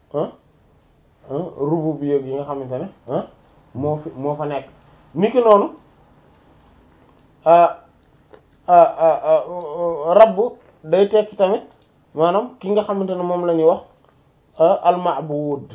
rububiyya yi nga xamante ne moo fi moo fa nekk niki noonu rabb day tekki tamit maanaam ki nga xamante ne moom la ñuy wax al-ma'bud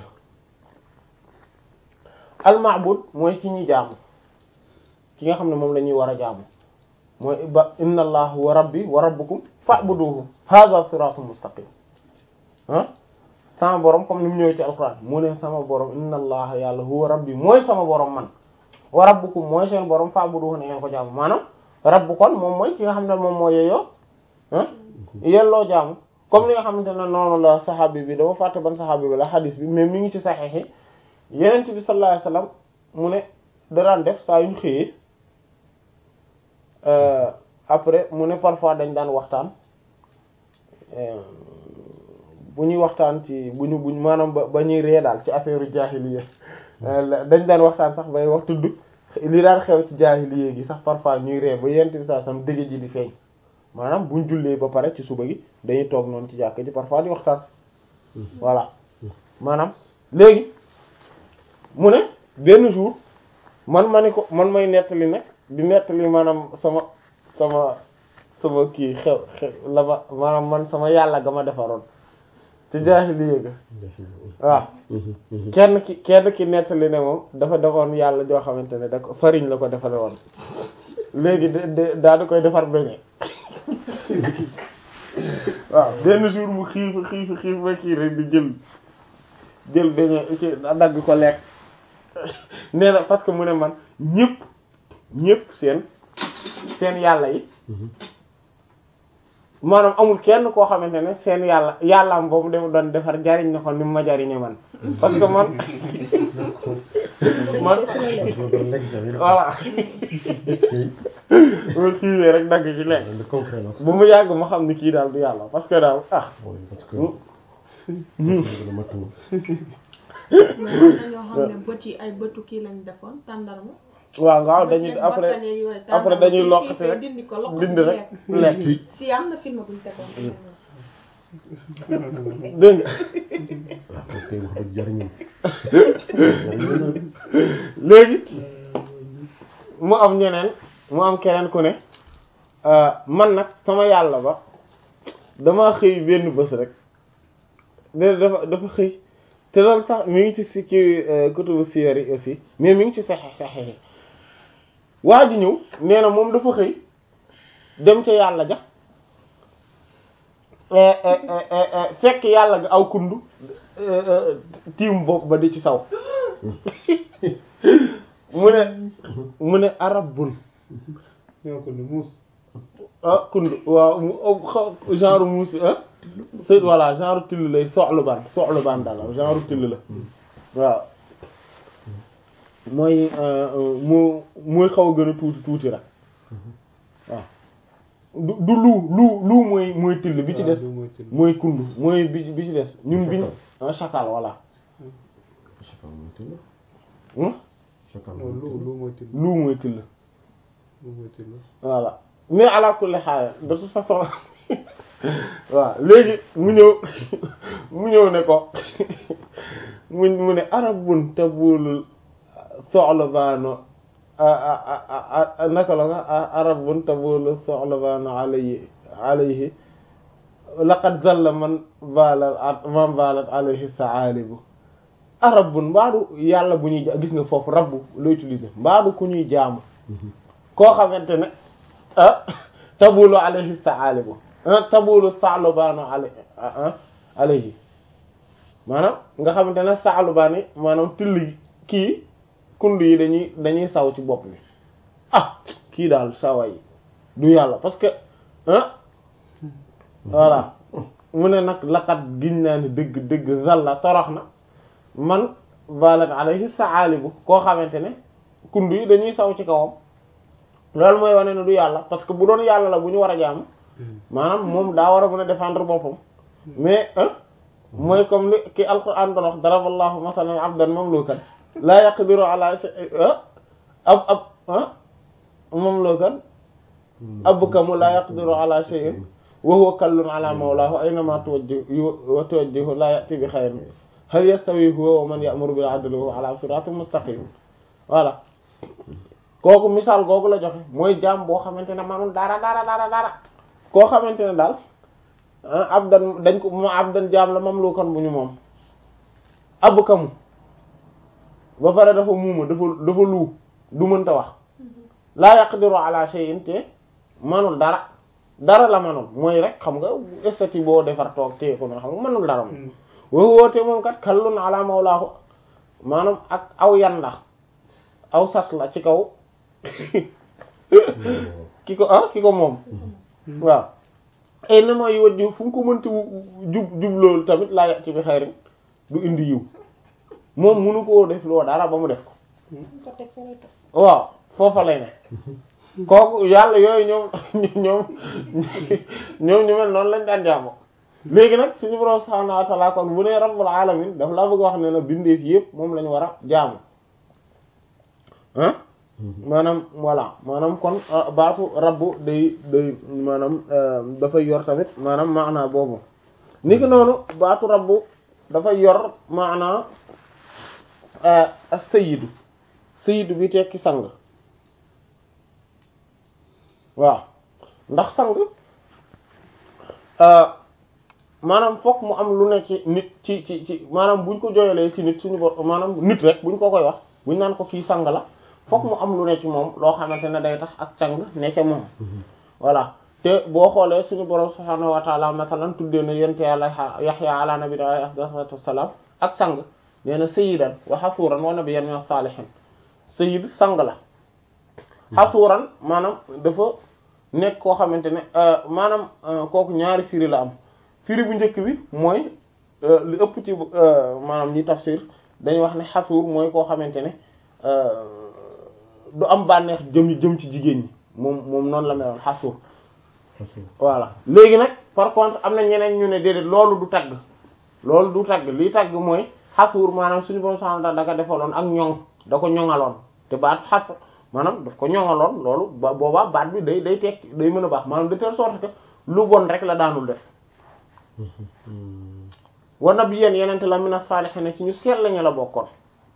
al-ma'bud mooy ki ñuy jaamu ki nga xam ne moom la ñuy war a jaamu mooy ba inna allah wa rabbi wa rabbukum fa'buduhu hadha siratun mustaqim ah sama borom comme ni mu ñëwee ci alquran mu ne sama borom inna allah yàlla huwa rabbi mooy sama borom man wa rabbukum mooy seen borom fa'buduhu na ngeen ko jaamu maanaam rabbu kon moom mooy ki nga xam ne moom moo yeyoo ah yelloo jaamu comme li nga xamante ne noonu la saxaabi bi dama fàtte ban saxaabi bi la xadis bi mais mi ngi ci saxiix yi yenent bi sallallahu alayhi wasallam mu ne da daan def saa yu ñu xëyee après mu ne parfois dañ daan waxtaan bu ñuy waxtaan ci bu ñu buñ maanaam ba ba ñuy ree daal ci affaire jaahiliya dañ daan waxtaan sax bay wax tudd li daan xew ci jaahiliya gi sax parfois ñuy ree ba yenent bi sallallahu alayhi wasallam dëgg ji di feeñ maanaam buñ jullee ba pare ci suba gi dañuy toog noonu ci jàkk ji parfois di waxtaan voilà maanaam léegi mu ne benn jour man ma ni ko man may nettali nag di nettali maanaam sama sama sama kii xew xew la ma maanaam man sama yàlla ga ma defaroon ci jaahiliya ga waaw kenn ki kenn ki nettali ne moom dafa defoon yàlla joo xamante ne da ko farine la ko defare woon léegi de daal di koy defar beñe waaw benn jour mu xiif xiif xiif ba kii rek di jël jël beñe ci dagg ko lekk nee na parce que mu ne man ñëpp ñëpp seen seen yàlla yi maanaam amul kenn koo xamante ne seen yàlla yàllaam boobu dem doon defar jariñ na ko ni mu ma jariñe man parce que man man voilà ma xiiwee rek dagg ci lekk bu mu yàgg ma xam ni kii daal du yàlla parce que daal ah dañoo xam ne bët yi ay bëtu kii lañ defoon tàndarma waaw waaw dañuy après après dañuy loqati rek dindi ko loqati dindi rek lekk si am na film buñ tegoon dégg nga léegi mu am ñeneen mu am keneen ku ne man nag sama yàlla ba dama xëy benn bés rek de dafa dafa xëy te loolu sax mi ngi ci si ci kutubu siyar yi aussi mais mi ngi ci saxex saxex yi waa ji ñëw nee na moom dafa xëy dem ca yàlla ja fekk yàlla ga aw kundu tiim bopp ba di ci saw mu ne mu ne arab bun ñoo ko ne muus ah kundu waaw mu genre muus ah c'est voilà genre till lay soxlu baan soxlu baan daal genre till la waaw mooy mu mooy xaw a gën a tuuti tuuti rek waaw du du lu lu lu mooy mooy till bi ci des mooy kundu mooy bi bi ci des ñun biñ ah chacal voilà lu lu mooy till lu mooy till lu mooy till voilà mais ala kulli xaal de toute façon waaw léegi mu ñëw mu ñëw ne ko mu mu ne arabun tabulul soxlabaano naka la nga arabun tabulul soxlabaano alayhi alayhi laqad zalla man balat man balat alayhi saalibu arabun mbaadu yàlla bu ñuy gis nga foofu rabbu la utiliser mbaadu ku ñuy jaamu koo xamante ne ah tabulu alayhi saalibu tabulu sa'lubanu alayhi maanaam nga xamante ne sa'lubani maanaam till kii kund yi dañuy dañuy saw ci bopp bi ah kii daal sawa yi du yàlla parce que ah voilà mu ne nag laqat giñ naa ni dëgg dëgg zalla torox na man balat alayhi saalibu koo xamante ne kund yi dañuy saw ci kawam loolu mooy wane ne du yàlla parce que bu doon yàlla la bu ñu war a jaamu maanaam moom daa war a mën a défendre boppam mais mooy comme li ki alquran doon wax daraballahu masalan abdan mamlukan la yaqdiru ala shay'in ab ab mamlukan abkamu la yaqdiru ala shay'in wa huwa kallun ala mawlahu aynama tuwajjihu tuwajjihu la ya'ti bi khayrin hal yastawi huwa wa man ya'muru bil adli wa huwa ala siratin mustaqim voilà kooku misaal googu la joxe mooy jaam boo xamante ne manul dara dara dara dara koo xamante ne daal abdan dañ ko ma abdan jaam la mamlukan bu ñu moom abu kamu ba pare dafa muuma dafa dafa luu du mënta wax laa yaqdiru ala shay'in te manul dara dara la manul mooy rek xam nga estati boo defar toog téye ko noonu xam nga manul dara moom woo woote moom kat kallun ala mawlaahu maanaam ak aw yan la aw sas la ci kaw ki ko ah ki ko moom waaw ay na mooy wajju fu mu ko mënti jub jub loolu tamit laa yàq ci bi xayrin du indi yiw moom munu koo def loo dara ba mu def ko waaw foofa lay ne kooku yàlla yooyu ñoom ñoom ñoom ñu mel noonu lañ daan jaamu léegi nag suñu borom subhaanahu wa ta'ala kon bu ne rabbul alamin daf laa bëgg wax ne la bindeef yëpp moom lañu war a jaamu ah maanaam voilà maanaam kon baatu rabbu day day maanaam dafay yor tamit maanaam maanaa boobu ni ki noonu baatu rabbu dafay yor maanaa as-sayyidu sayyidu bi tekki sang waaw ndax sang maanaam fokk mu am lu ne ci nit ci ci ci maanaam buñ ko jooyalee ci nit suñu bo maanaam nit rek buñ ko koy wax buñ naan ko kii sang la fokk mu am lu ne ci moom loo xamante ne day tax ak sang ne ca moom voilà te boo xoolee suñu borom subhaanahu wa ta'ala masalan tuddee na yente yàlla yaxya ala nabi alayhi afdalatu wassalam ak sang nee na sayyidan wa hasuran wa nabiyyan min as-salihin sayyid sang la hasuran maanaam dafa nekk koo xamante ne maanaam kooku ñaari firi la am firi bu njëkk bi mooy li ëpp ci maanaam ñi tafsir dañuy wax ne xasuur mooy koo xamante ne du am bànneex jëm jëm ci jigéen ñi moom moom noonu la meloon xasuur voilà léegi nag par contre am na ñeneen ñu ne déedéet loolu du tagg loolu du tagg lii tagg mooy xasuur maanaam suñu borom sax da ko defaloon ak ñoŋ da ko ñoŋaloon te baat xas maanaam daf ko ñoŋaloon loolu ba boobaa baat bi day day tekki day mën a baax maanaam de telle sorte que lu bon rek la daanul def wa nabiyyan yenente la mina saalihiin ci ñu seet lañu la bokkoon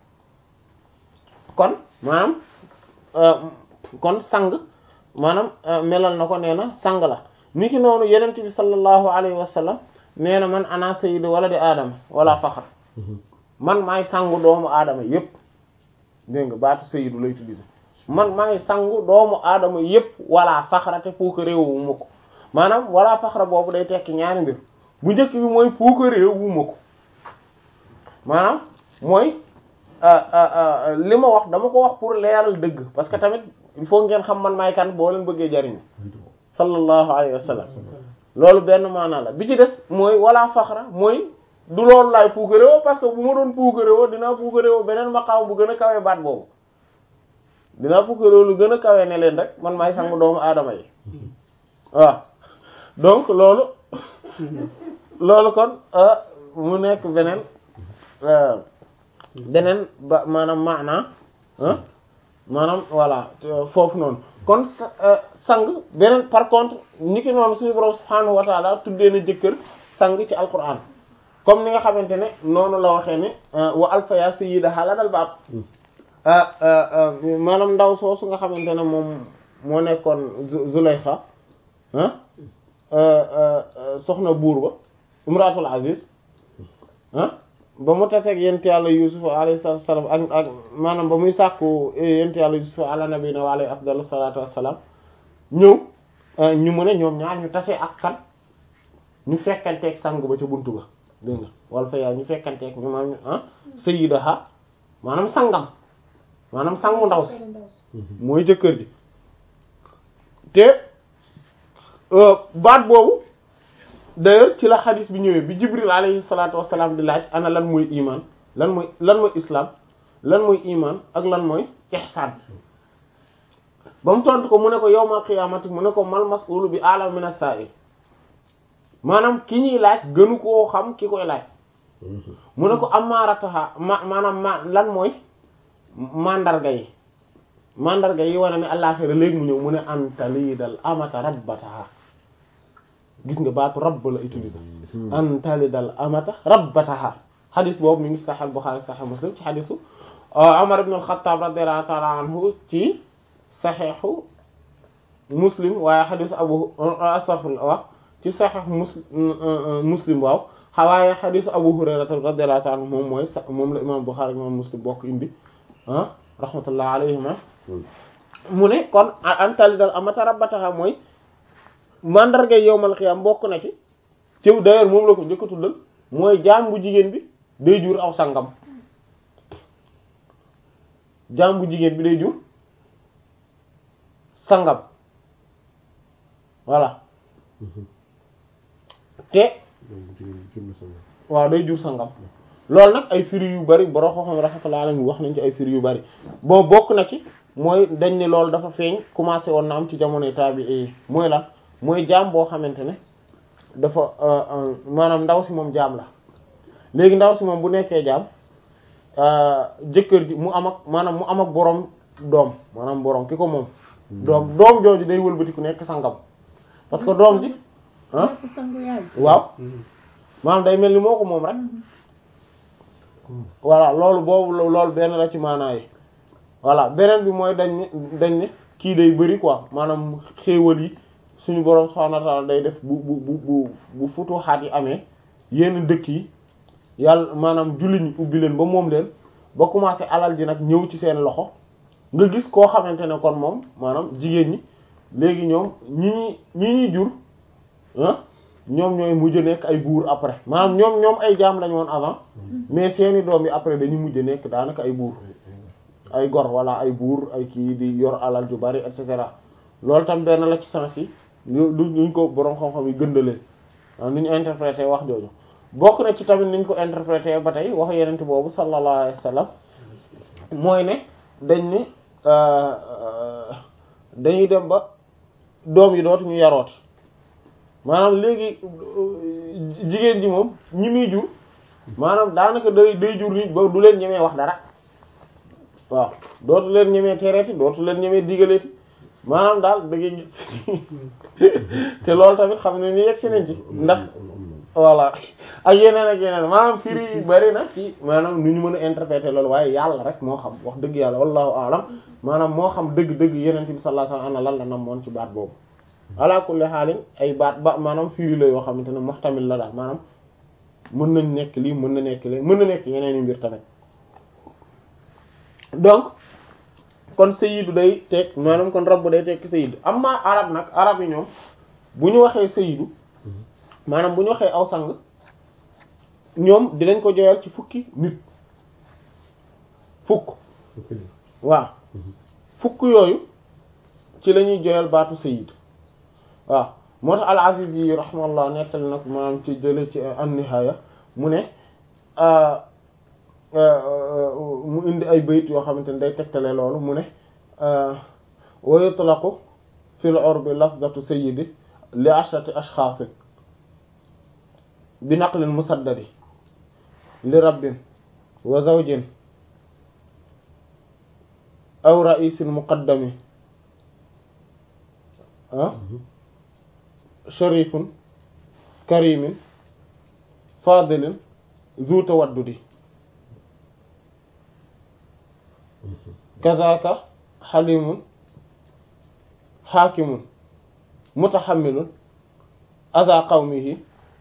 kon maanaam kon sang maanaam melal na ko nee na sang la ni ki noonu yenent bi sallallahu alayhi wa sallam nee na man ana sayyidu waladi aadama wala faxar man maay sangu doomu aadama yépp dégg nga baatu sayyidu lay utiliser man maay sangu doomu aadama yépp wala faxra te puuka réew wu ma ko maanaam wala faxra boobu day tekki ñaari mbir bu njëkk bi mooy puuka réew wu ma ko maanaam mooy li ma wax dama ko wax pour leeral dëgg parce que tamit il faut ngeen xam man maay kan boo leen bëggee jariñu sallallahu alayhi wa sallam loolu benn maanaa la bi ci des mooy wala faxra mooy du loolu laay puukaréwo parce que bu ma doon puukaréwo dinaa puukaréwo beneen maqaam bu gën a kawee baat boobu dinaa puukaréwo lu gën a kawee ne leen rek man maay sangu doomu aadama yi waaw donc loolu loolu kon mu nekk beneen beneen ba maanaam maanaa maanaam voilà foofu noonu kon sang beneen par contre ni ki noonu suñu borom subhaanahu wa taala tuddee na jëkkër sang ci alquran comme ni nga xamante ne noonu la waxee ne wa alfaya sayyidaha ladal baab maanaam ndaw soosu nga xamante ne moom moo nekkoon Zulayxa soxna buur ba imratul aziz ba mu taseeg yent yàlla yusuf alayhi salaam ak ak maanaam ba muy sàkku yent yàlla yusuf ala nabiyina wa alayhi afdalu salatu wassalam ñëw ñu mu ne ñoom ñaar ñu tase ak kan ñu fekkanteeg sang ba ca buntu ba dégg nga wala fa yaa ñu fekkanteeg ñu maanaam ah sayyidaha maanaam sangam maanaam sangu ndaw si mooy jëkkër ji te baat boobu d'ailleurs ci la xadis bi ñëwee bi jibril alayhi salatu wassalam di laaj ana lan mooy iman lan mooy lan mooy islam lan mooy iman ak lan mooy ihsan ba mu tontu ko mu ne ko yawmal qiyaamati mu ne ko mal mas'ulu bi a'lam min as-sa'il maanaam ki ñuy laaj gënu koo xam ki koy laaj mu ne ko amaarataha ma maanaam ma lan mooy mandarga yi mandarga yi wane ne àllaaxira léegi mu ñëw mu ne anta lii dal amata rabbataha gis nga baatu rabb la utiliser anta li dal amata rabbataha xadis boobu mi ngi Sahih Bukhari Sahih Muslim ci xadisu Umar ibn al-Khattab radiyallahu ta'ala anhu ci saxiixu Muslim waaye xadisu Abu astaghfirullah wax ci saxiix Muslim Muslim waaw waaye xadisu Abu Hurayra radiyallahu ta'ala anhu moom mooy sa moom la imam Bukhari imam Muslim bokk indi ah rahmatullah alayhima mu ne kon antali dal amata rabbataha mooy mandarga yowmal xiyam bokk na ci ci d'ailleurs moom la ko njëkk a tuddal mooy jaam bu jigéen bi day jur aw sangam jaam bu jigéen bi day jur sangam voilà te waaw day jur sangam loolu nag ay firi yu bari borom xam-xam rahmatullahi alayhi wax nañ ci ay firi yu bari boo bokk na ci mooy dañ ne loolu dafa feeñ commencé woon na am ci jamonoy taabi mooy lan mooy jaam boo xamante ne dafa maanaam ndaw si moom jaam la léegi ndaw si moom bu nekkee jaam jëkkër ji mu am ak maanaam mu am ak borom doom maanaam borom ki ko moom. doom doom jooju day wëlbati ku nekk sangam parce que doom ji ah waaw maanaam day mel ni moo ko moom rek voilà loolu boobu loolu benn la ci maanaa yi voilà beneen bi mooy dañ ne dañ ne kii day bëri quoi maanaam xéewal yi suñu borom subhanahu wa ta'ala day def bu bu bu bu bu futuxaat yi amee yenn dëkk yi yàlla maanaam jullit ñi ubbi leen ba moom leen ba commencé alal ji nag ñëw ci seen loxo nga gis koo xamante ne kon moom maanaam jigéen ñi léegi ñoom ñi ñi ñi ñuy jur ah ñoom ñooy mujj nekk ay buur après maanaam ñoom ñoom ay jaam lañu woon avant mais seeni doom yi après dañu mujj nekk daanaka ay buur ay gor wala ay buur ay kii di yor alal ju bari et cetera loolu tam benn la ci sens yi lu luñ ko boroom xam-xam yi gëndalee waaw ni ñu interprété wax jooju bokk na ci tamit niñ ko interprété ba tey wax yenent boobu sallallahu alayhi wa sallam mooy ne dañ ne dañuy dem ba doom yi dootuñu yarooti maanaam léegi jigéen ji moom ñi muy jur maanaam daanaka day day jur nit ba du leen ñemee wax dara waaw dootu leen ñemee tereeti dootu leen ñemee digaleeti maanaam daal da ngay gis te loolu tamit xam ne ni yegg si nañ ci ndax voilà ak yeneen ak yeneen maanaam firi yi bari na ci maanaam nu ñu mën a interpréter loolu waaye yàlla rek moo xam wax dëgg yàlla wallahu a'lam maanaam moo xam dëgg-dëgg yeneen bi sallallahu alayhi wasallam lan la namoon ci baat boobu ala kulli xaalin ay baat ba maanaam firi la yoo xamante ne muhtamil la daal maanaam mën nañ nekk lii mën na nekk lii mën na nekk yeneen i mbir tamit donc kon sayidu day teg maanaam kon rabbu day tekki sayidu amma arab nag arab yi ñoom bu ñu waxee sayidu maanaam bu ñu waxee aw sang ñoom dinañ ko joyal ci fukki nit fukk waaw fukk yooyu ci la ñuy joyal baatu sayid waaw moo tax al-Aziz yi rahmallah nettali nag maanaam ci jële ci an-Nihaaya mu ne mu indi ay bayit yoo xamante ne day tegtale loolu mu ne wa yutlaqu fil urbi lafzatu sayyidi li ashrati ashxaasin bi naqlin musaddadi li rabbin wa zawjin aw ra'isin muqaddami ah sharifun karimin fadilin zu tawaddudi kazaka xalimun xaakimun mutaxamilun aza qawmihi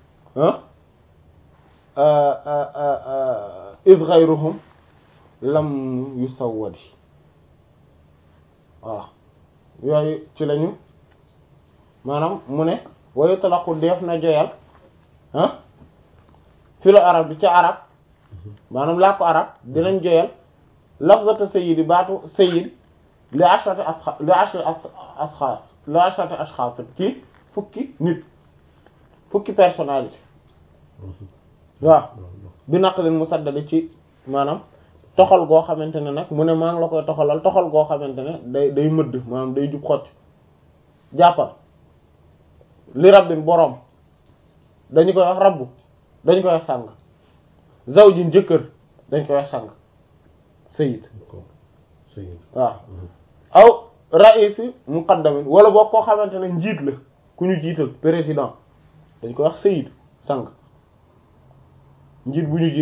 id ghayruhum lam yusawwadi voilà yooyu ci lañu maanaam mu ne wayu talaqu def na joyal ah filo arab bi ca arab maanaam laa ko arab dinañ joyal lafzata sayyidi baatu sayyid li ashrati asxa li ashrati asxaas li ashrati ashxaas ci fukki nit fukki personnalité waaw bi naqlin musaddad ci maanaam toxal goo xamante ne nag mu ne maa ngi la koy toxalal toxal goo xamante ne day day mëdd maanaam day jub xocc jàppal li rabbin boroom dañu koy wax rabbu dañu koy wax sàng zawjin jëkkër dañ koy wax sàng sayid waaw aw raisi muqaddamin wala boo koo xamante ne njiit la ku ñu jiital président dañ koy wax sayid sang njiit bu ñu jiital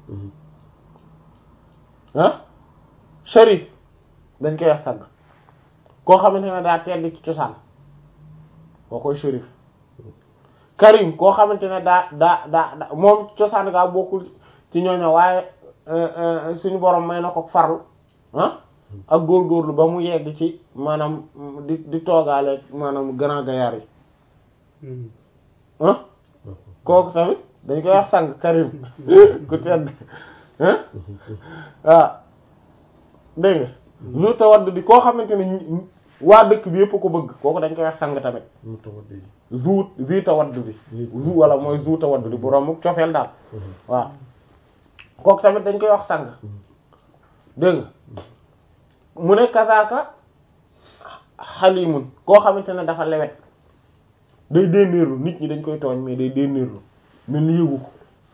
ah sharif dañ koy wax sang koo xamante ne daa tedd ci cosaan koo koy sharif karim koo xamante ne daa daa daa moom cosaan gaa bokkul ci ñooño waaye suñu borom may na ko farlu ah ak góorgóorlu ba mu yegg ci maanaam di di toogaale maanaam grand gaillard yi ah kooku tamit dañ koy wax sang karim ku tedd ah waaw dégg nga lu tawadd di koo xamante ne waa dëkk bi yëpp ko bëgg kooku dañ koy wax sang tamit zu zi tawadd bi zu wala mooy zu tawadd bi bu romb cofeel daal waaw kooku tamit dañ koy wax sang dégg nga mu ne kazaaka xalimun koo xamante ne dafa lewet day dénnéerlu nit ñi dañ koy tooñ mais day dénnéerlu mel ni yëgu ko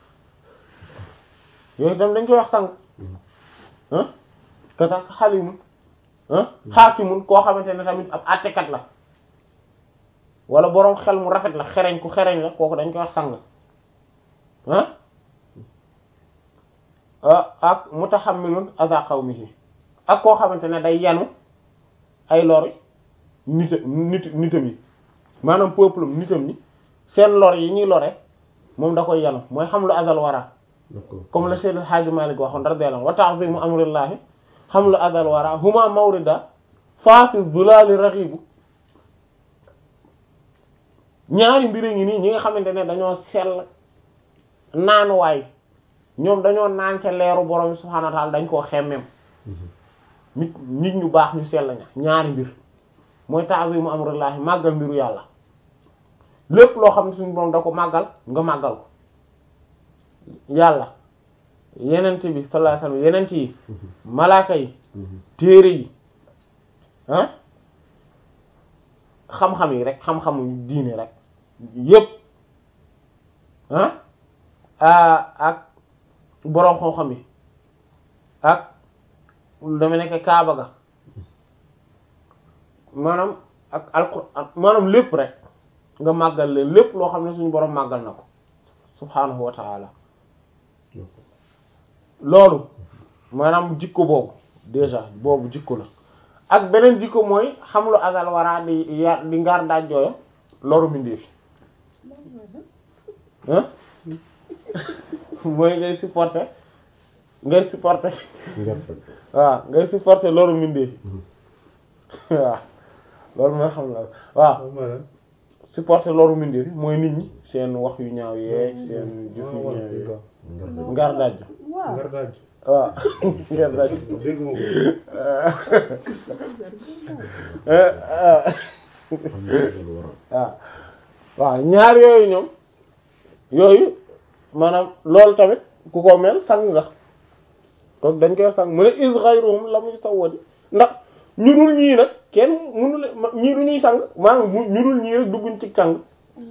yooyu tam dañ koy wax sang ah kazaaka xalimun ah xaakimun koo xamante ne tamit ab àttekat la wala boroom xel mu rafet la xereñ ku xereñ la kooku dañ koy wax sang ah ak mutahammilun aza qawmihi ak koo xamante ne day yanu ay lor nit nit nitam yi maanaam peuple nitam ñi seen lor yi ñuy lore moom da koy yanu mooy xam lu azal wara comme le Seydil Hadji Malick waxoon radiyallahu wa ta'zimu amrillahi xam lu azal wara huma mawrida faafi zulali raxibu ñaari mbiri ngi nii ñi nga xamante ne dañoo sell naanuwaay ñoom dañoo naan ca leeru borom subhanahu wa ta'ala dañ koo xemmem nit nit ñu baax ñu sell ña ñaari mbir mooy ta'zimu amrillahi màggal mbiru yàlla lépp loo xam ne suñu borom da ko màggal nga màggal ko yàlla yenent bi sallallahu alayhi wasallam yenent yi malaaka yi téere yi ah xam-xam yi rek xam-xamu diine rek yépp ah ak boroom xam-xam yi ak dama nekk kaaba ga maanaam ak alquran maanaam lépp rek nga màggal leen lépp loo xam ne suñu boroom màggal na ko subhaanahu wa ta'ala loolu maanaam jikko boobu déjà boobu jikko la ak beneen jikko mooy xam lu azal wara di ya di ngaar daajjooyo loru mindeefi ah mooy ngay supporter ngay supporter waaw ngay supporter loru mindeefi waaw loolu mooy xam la waaw supporter loru mindeefi mooy nit ñi seen wax yu ñaaw yeeg seen jëf yu ñaaw yeeg ngaar daajjo waaw ngaar daajjo dégg nga waaw waaw ñaar yooyu ñoom yooyu maanaam loolu tamit ku ko mel sang nga kooku dañ koy sang mu ne is ghayruhum la muy sawwadi ndax ñu dul ñii nag kenn mënu le ñii du ñuy sang maanaam ñu dul ñii rek dugguñ ci sang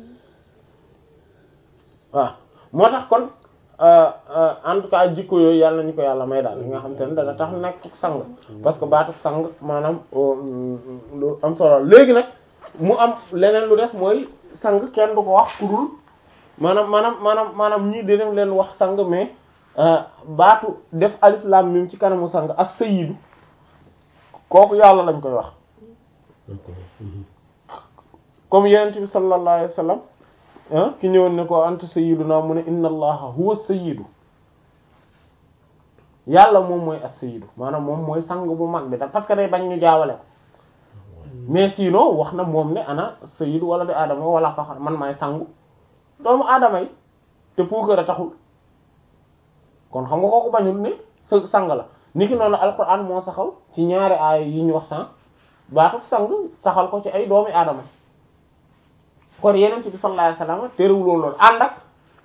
waaw moo tax kon en tout cas jikko yooyu yàlla nañu ko yàlla may daal li nga xam te ne dana tax nekk sang parce que baatu sang maanaam lu am solo léegi nag mu am leneen lu des mooy sang kenn du ko wax kurul maanaam maanaam maanaam maanaam ñii dinañ leen wax sang mais baatu def alif lam mim ci kanamu sang as-sayyidu kooku yàlla lañ koy wax comme yenent bi sallallahu alayhi wasallam ki ñëwoon ne ko anta sayyiduna mu ne inna allaha huwa sayyidu yàlla moom mooy as-sayyidu maanaam moom mooy sang bu mag bi da parce que day bañ ñu jaawale ko mais sinon wax na moom ne ana sayyidu wala di aadama wala faxar man maay sangu doomu aadama yi te puukare taxul kon xam nga kooku bañul ne sa sang la niki noonu alquran moo saxal ci ñaari aaya yi ñu wax san baatu sang saxal ko ci ay doomi aadama kon yeneen bi sallallahu alayhi wasallam terewuloon loolu ànd ak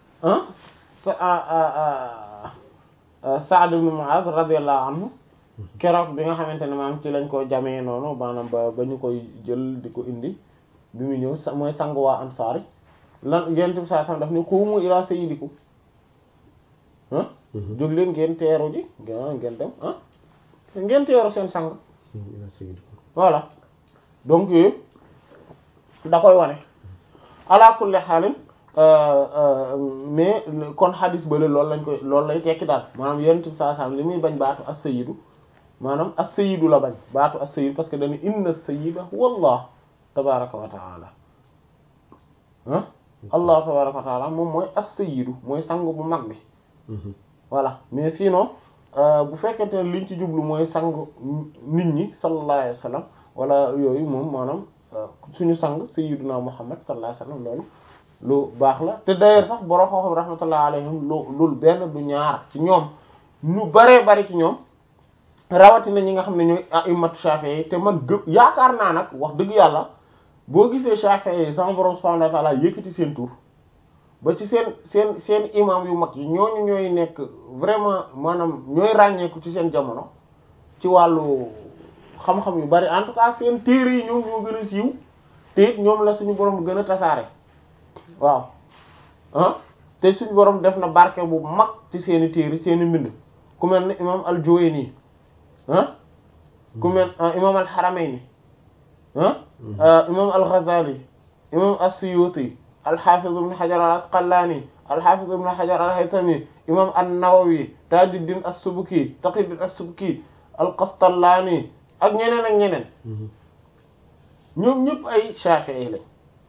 Sa'd ibn Mu'adh radiyallahu anhu keroog bi nga xamante ne maam ci lañ ko jamee noonu maanaam ba ba ñu koy jël di ko indi bi mu ñëw mooy sang waa Ansaar lan yeneen bi sallallahu alayhi wasallam daf ne qumu ila sayyidikum ah jóg leen ngeen teeru ji ngeen dem ah ngeen teeru seen sang voilà donc yooyu da koy wane ala kulli xaalin mais kon xadis bale loolu lañ koy loolu lay tekki daal maanaam yonent bi sallallahu alayhi wasallam li muy bañ baatu as-sayyidu maanaam as-sayyidu la bañ baatu as-sayyid parce que dañu inna as-sayyida huwa Allah tabaraka wa taala ah Allah tabaraka wa taala moom mooy as-sayyidu mooy sang bu mag bi voilà mais sinon bu fekkente ne liñ ci jublu mooy sang nit ñi sallallahu alayhi wasallam wala yooyu moom maanaam suñu sang sayyiduna Muhammad sallallahu alayhi wasallam loolu lu baax la te d'ailleurs sax borom xam-xam rahmatullah alayhim lu lul benn du ñaar ci ñoom ñu baree bari ci ñoom rawatina ñi nga xam ne ñooy a'immatu Shafi'i te man gë yaakaar naa nag wax dëgg yàlla boo gisee Shafi'i yi sama borom subhanahu wa ta'ala yëkkati seen tur ba ci seen seen seen imam yu mag yi ñooñu ñooy nekk vraiment maanaam ñooy ràññeeku ci seen jamono ci wàllu xam-xam yu bari en tout cas seen téere yi ñoom ñoo gën a siiw te it ñoom la suñu borom gën a tasaare waaw ah te suñu borom def na barke bu mag ci seeni téere seeni mbind ku mel ne imam al-Juwayni ah ku mel imam al-Haramayni ah imam al-Ghazali imam as-Suyuti al-Hafiz ibn Hajar al-Asqalani al-Hafiz ibn Hajar al-Haytami imam an-Nawawi Tajuddin as-Subki Taqiyuddin as-Subki al-Qastallani ak ñeneen ak ñeneen ñoom ñëpp ay Shafi'i lañ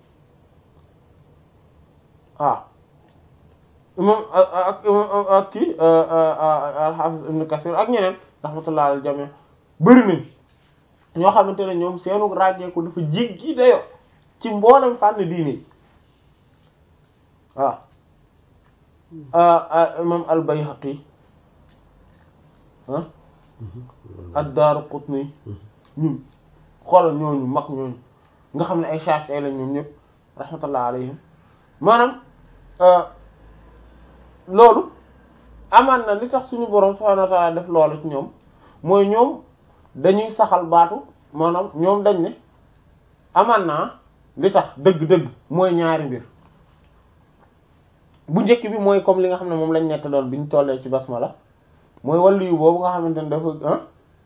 waaw imam ak imam ak kii al-Hafiz ibn Kathir ak ñeneen rahmatullah al jami bëri nañ ñoo xamante ne ñoom seenu ràññeeku dafa jéggi dayo ci mboolem fànn diine waaw imam al-Bayhaqi ah ad-Daraqutni ñun xoolal ñooñu mag ñooñu nga xam ne ay Shafi'i lañ ñoom ñëpp rahmatullah alayhim maanaam loolu amaan na li tax suñu borom subhanahu wa ta'ala def loolu ci ñoom mooy ñoom dañuy saxal baatu maanaam ñoom dañ ne amaan naa li tax dëgg-dëgg mooy ñaari mbir bu njëkk bi mooy comme li nga xam ne moom lañ nett doon bi ñu tollee ci basmala mooy wàllu yu boobu nga xamante ne dafa ah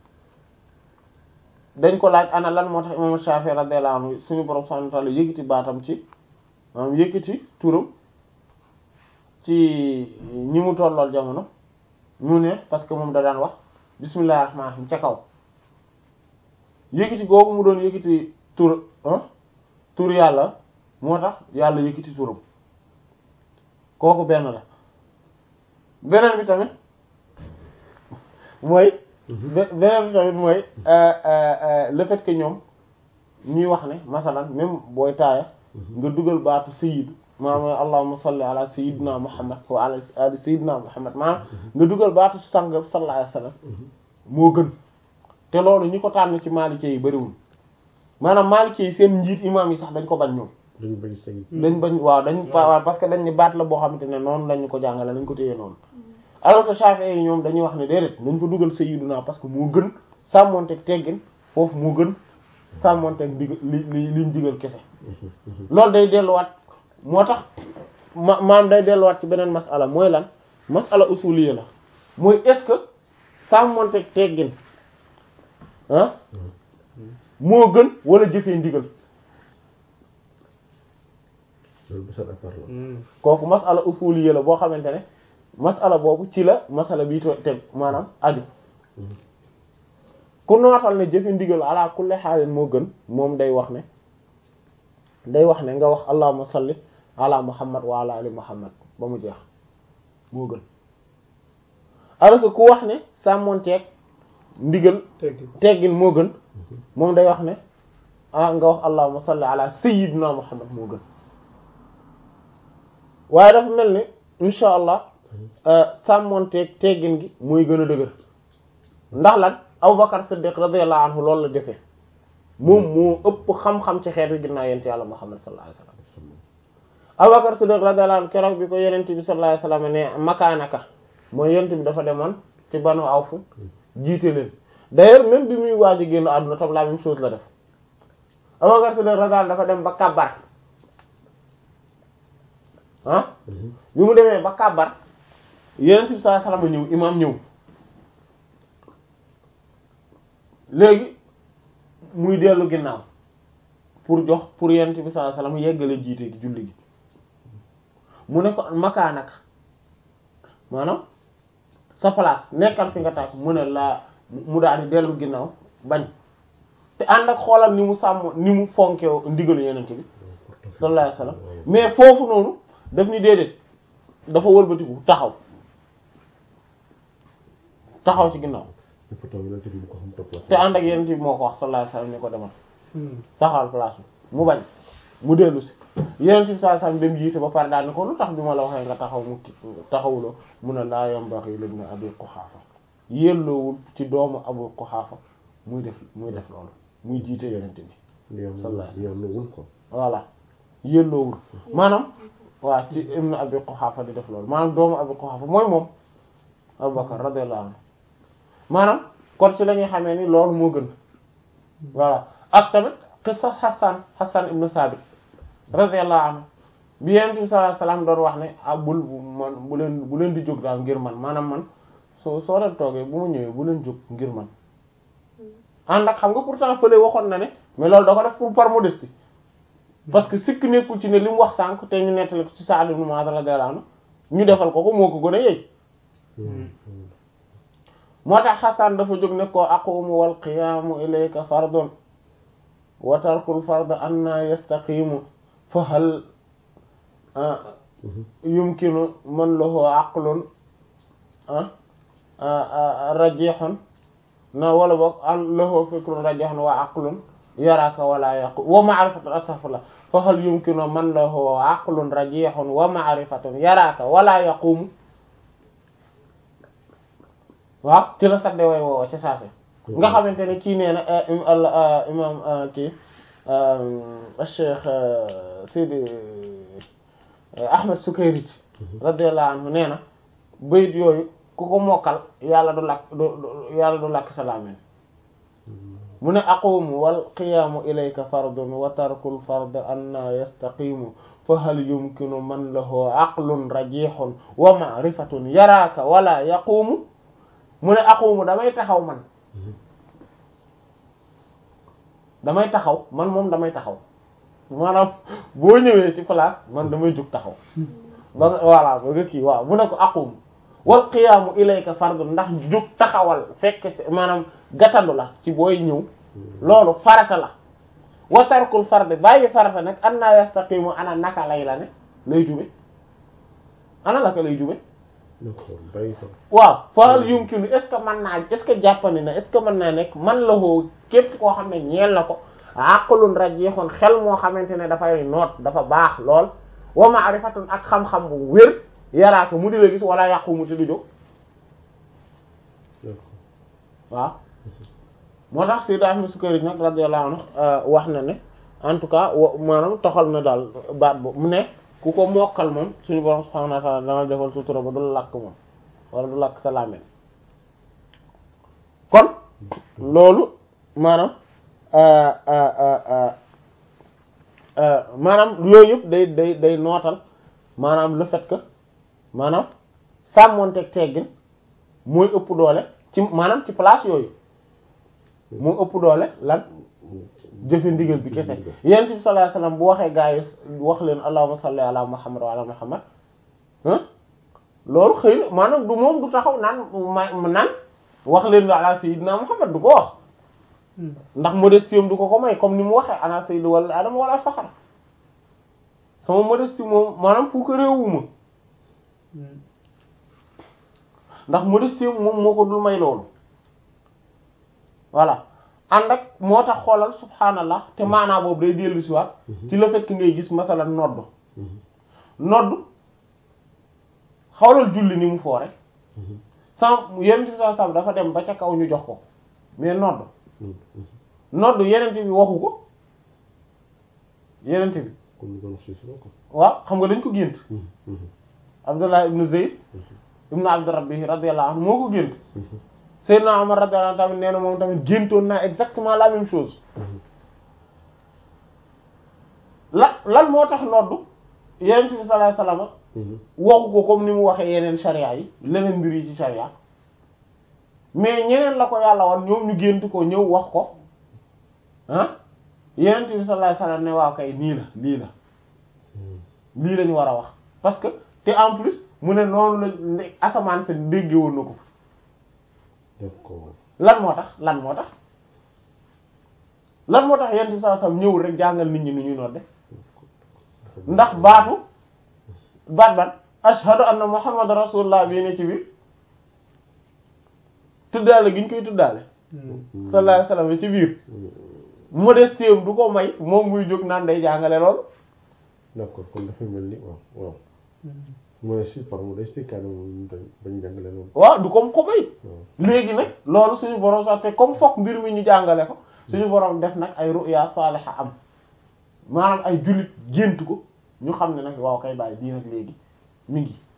dañ ko laaj ana lan moo tax imam Shafi'i radiyallahu anhu suñu borom subhanahu wa ta'ala yëkkati baatam ci maanaam yëkkati turam ci ñi mu tollool jamono mu ne parce que moom da daan wax bismillahir rahmanir rahim ca kaw yëkkati googu mu doon yëkkati tur tur yàlla moo tax yàlla yëkkati turam kooku benn la beneen bi tamit mooy beneen bi tamit mooy le fait que ñoom ñuy wax ne masalan même booy taaya nga dugal baatu sayyidu maanaam allahumma salli ala sayyidina muhammad wa ala ali sayyidina muhammad maanaam nga dugal baatu sang sallallahu alayhi wasallam moo gën te loolu ñi ko tànn ci maalikee yi bariwul maanaam maalikee yi seen njiit imam yi sax dañ ko bañ ñoom dañ bañ sëñ dañ bañ waaw dañ waaw parce que dañ ne baat la boo xamante ne noonu lañu ko jàngale lañ ko téye noonu alors que Shafi'i yi ñoom dañuy wax ne déedéet dañ ko dugal sayyiduna parce que moo gën sàmmonteeg teggin foofu moo gën sàmmonteeg digal li li liñ digal kese loolu day delluwaat moo tax ma maam day delluwaat ci beneen masala mooy lan masala usuliyya la mooy est-ce que sàmmonteeg teggin ah moo gën wala jëfee ndigal loolu bu sat apart la kooku masala usuliyya la boo xamante ne masala boobu ci la masala bi to teg maanaam aju ku nootal ne jëfe ndigal ala kulli xaalin moo gën moom day wax ne day wax ne nga wax allahumma salli ala muhammad wa ala ali muhammad ba mu jeex moo gën alors que ku wax ne sàmmonteeg ndigal teggi teggin moo gën moom day wax ne ah nga wax allahumma salli ala sayyidina muhammad moo gën waaye dafa mel ni insha allah sàmmonteeg teggin gi mooy gën a dëgër ndax lan Abubakar Siddiq radiyallahu anhu loolu la defee moom moo ëpp xam-xam ci xeetu ginnaaw yent yàlla Muhammad sallallahu alayhi wasallam Abubakar Siddiq radiyallahu anhu keroog bi ko yenent bi sallallahu alayhi wasallam ne makaanaka mooy yenent bi dafa demoon ci Banu Awf jiite leen d'ailleurs même bi muy waaj a génn àdduna tam la même chose la def Abubakar Siddiq radiyallahu anhu dafa dem ba kàbbar ah bi mu demee ba kàbbar yenent bi sallallahu alayhi wasallam ñëw imaam ñëw léegi muy dellu ginnaaw pour jox pour yonent bi sallallahu alayhi wasallam yeggale jiite gi julli gi mu ne ko makaanaka maanaam sa place nekkal fi nga tax mu ne laa mu daal di dellu ginnaaw bañ te ànd ak xoolal ni mu sàmm ni mu fonkew ndigalu yenente bi sallallahu alayhi wasallam mais foofu noonu daf ni déedéet dafa wëlbatiku taxaw taxaw ci ginnaaw te pourtant yonent bi mu ko xam topp la te ànd ak yenente bi moo ko wax sallallahu alayhi wasallam ni ko demal taxawal place bi mu bañ mu dellu si yenente bi sallallahu alayhi wasallam dem jiite ba pare daal ni ko lu tax bi ma la waxee nga taxaw mu taxawuloo mun a laa yambaxi libni abi quhaafa yelloowul ci doomu abu quhaafa muy def muy def loolu muy jiite yenente bi sallallahu alayhi yoon wul ko voilà yelloowul maanaam waaw ci ibnu abi quhaafa di def loolu maanaam doomu abi quhaafa mooy moom abubakar radiyallahu anhu maanaam kon ci la ñuy xamee ni loolu moo gën voilà ak tamit qissa Hassan Hassan ibnu Sabit radiyallahu anhu bi Yonent bi sallallahu alayhi wasallam doon wax ne ah bul man bu leen bu leen di jóg daal ngir man maanaam man soo soo leen toogee bu ma ñëwee bu leen jóg ngir man ànd ak xam nga pourtant fële waxoon na ne mais loolu da ko def pour par modestie parce que sikk nekkul ci ne li mu wax sànq te ñu nettali ko ci Sa'd ibn Mu'adh radiyallahu anhu ñu defal ko ko moo ko gën a yey moo tax Hassan dafa jóg ne ko aqumu wal qiyaamu ilayka fardun wa tarkul fard anna yastaqimu fa hal yumkinu man lahu aqlun rajihun na wala boog an lahu fikrun rajihun wa aqlun yaraka wala yaqu wa ma'rifatun astaghfirullah fa hal yumkinu man lahu aqlun rajihun wa ma'rifatun yaraka wala yaqumu waaw ci la sadde way woowa ca saase nga xamante ne kii nee na imam kii Cheikh Sidi Ahmed Sukayrij radiyallahu anhu nee na bayit yooyu ku ko mokkal yàlla du lakk du yàlla du lakk sa làmmiñ mu ne aqumu wal qiyaamu ilayka fardun wa tarkul fard anna yastaqimu fa hal yumkinu man lahu aqlun rajihun wa ma'rifatun yaraaka wala yaqumu mu ne aqumu damay taxaw man damay taxaw man moom damay taxaw maanaam boo ñëwee ci place man damay jug taxaw ba nga voilà ba nga kii waaw mu ne ko aqumu wal qiyaamu ilayka fardun ndax jug taxawal fekk maanaam gàttandu la ci booy ñëw loolu farata la wa tarkul fard bàyyi farata nag anna yastaqimu ana naka lay la ne lay jube ana naka lay jube waaw faal yumkinu est ce que mën naa est ce que jàppandi na est ce que mën naa nekk man la hoo képp koo xam ne ñeel na ko aqlun rajihun xel moo xamante ne dafay noot dafa baax lool wa ma'rifatun ak xam-xam bu wér yaraaka mu di la gis wala yàqu mu ti du jóg waaw moo tax Sayyid Ahmad Sukari nag radiyallahu anhu wax na ne en tout cas maanaam toxal na daal baat boobu mu ne ku ko mokkal moom suñu borom subhanahu wa ta'ala dana defal sutura ba du lakk moom wala du lakk sa làmmiñ kon loolu maanaam maanaam yooyu yëpp day day day nootal maanaam le fait que maanaam sàmmonteeg teggin mooy ëpp doole ci maanaam ci place yooyu moo ëpp doole lan jëfe ndigal bi kese yonent bi sallallahu alayhi wasallam bu waxee gaa yi wax leen allahumma salli ala muhammad wa ala muhammad loolu xëy na maanaam du moom du taxaw naan ma naan wax leen ala sayyidina muhammad du ko wax ndax modestie du ko ko may comme ni mu waxee ana sayyidu wala adama wala faxar sama modestie moom maanaam fu ko réewuma ndax modestie moom moo ko dul may loolu voilà ànd ak moo tax xoolal subhaanallah te maanaa boobu day dellu si waat ci le fait que ngay gis masalan nodd nodd xawlal julli ni mu foore sans yenent bi sa sab dafa dem ba ca kaw ñu jox ko mais nodd nodd yenent bi waxu ko yenent bi waaw xam nga dañ ko gént Abdullah ibn Zayd ibn Abd Rabbi radiyallahu anhu moo ko gént Seydina Omar radiyallahu anhu tamit nee na moom tamit géntoon naa exactement la même chose la lan moo tax noddu Yonent bi sallallahu alayhi wasallam waxu ko comme ni mu waxee yeneen sharia yi leneen mbir yi ci sharia mais ñeneen la ko yàlla wan ñoom ñu gént ko ñëw wax ko ah Yonent bi sallallahu alayhi wasallam ne waaw kay nii la lii la lii lañu war a wax parce que te en plus mu ne noonu la ne asamaan sa dégge woon na ko d'accord lan moo tax lan moo tax lan moo tax yent bi sallallahu alayhi wasallam ñëwul rek jàngal nit ñi nu ñuy nodde ndax baatu baat ban ashhadu anna muhammad rasulullah bii ne ci biir tuddaale gi ñu koy tuddaale sallallahu alayhi wasallam ci biir modestie du ko may moom muy jóg naan day jàngale loolu d'accord kon dafay mel ni waaw waaw modestie par modestie kaay moom dañ bañ jàngale loolu waaw du ko ko may waaw léegi nag loolu suñu borom sax te comme fokk mbir mi ñu jàngale ko suñu borom def nag ay ruya saaliha am maanaam ay jullit gént ko ñu xam ne nag waaw kay bàyyi bii nag léegi mi ngi